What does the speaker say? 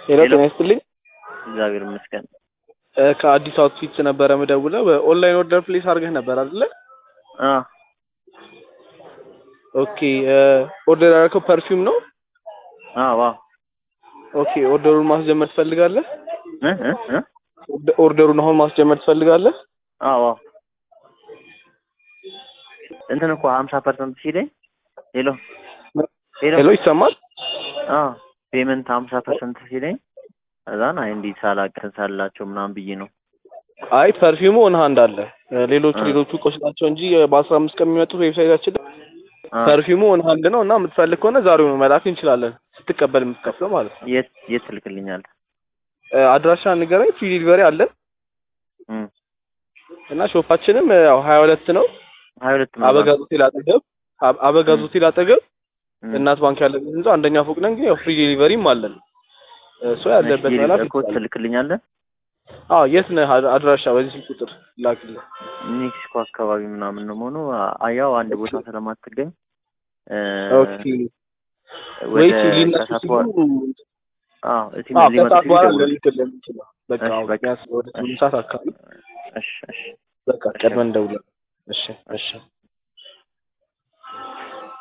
ሄሎ ሄሎ። ጤና ይስጥልኝ። እግዚአብሔር ይመስገን። እ ከአዲስ አውትፊት ነበረ ምደውለው በኦንላይን ኦርደር ፕሌስ አድርገህ ነበር አይደለ? አ ኦኬ እ ኦርደር ያደረከው ፐርፊውም ነው? አ ዋ ኦኬ ኦርደሩን ማስጀመር ትፈልጋለህ? እ እ እ ኦርደ- ኦርደሩን አሁን ማስጀመር ትፈልጋለህ? አ ዋ እንትን እኮ ሀምሳ ፐርሰንት ሲለኝ ሄሎ ሄሎ ሄሎ ይሰማል? አ ፔመንት ሀምሳ ፐርሰንት ሲለኝ እዛን አይ እንዲህ ሳላቅን ሳላቸው ምናምን ብዬ ነው። አይ ፐርፊውሙ ኦን ሃንድ አለ። እ ሌሎቹ አ ሌሎቹ እቃዎች ናቸው እንጂ በአስራ አምስት ቀን የሚመጡት ዌብሳይታችን ላይ አ ፐርፊውሙ ኦን ሃንድ ነው እና የምትፈልግ ከሆነ ዛሬውኑ መላክ እንችላለን። ስትቀበል የምትከፍለው ማለት ነው። የት የት ትልክልኛለህ? እ አድራሻ ንገረኝ። ፍሪ ዲሊቨሪ አለን እም እና ሾፓችንም እ ያው ሀያ ሁለት ነው ሀያ ሁለት ነው አበጋዝ ሆቴል አጠገብ አብ- አበጋዝ እም ሆቴል አጠገብ እም እናት ባንክ ያለበት ህንጻ አንደኛ ፎቅ ነን። ግን ያው ፍሪ ዴሊቨሪም አለን። እሱ እሺ ያለበት መላክ እኮ ይችላል። ትልክልኛለህ? አዎ የት ነህ? አድ- አድራሻ በዚህ ስልክ ቁጥር ላክልኝ። ሜክሲኮ አካባቢ ምናምን ነው መሆኑ ያው አንድ ቦታ ስለማትገኝ እ ኦኬ ወደ ወይስ ሊነሱ ከሰዓት ሲሉ በኋላ አዎ እዚህ አዎ ሊመጡ ከሰዓት ሲሉ በኋላ ደውል። ልልክልህ የምችለው በቃ እሺ አዎ በቃ ቢያንስ ወደ እሺ ስምንት ሰዓት አካባቢ እሺ እሺ በቃ እሺ ቀድመን እንደውላለን። እሺ እሺ እሺ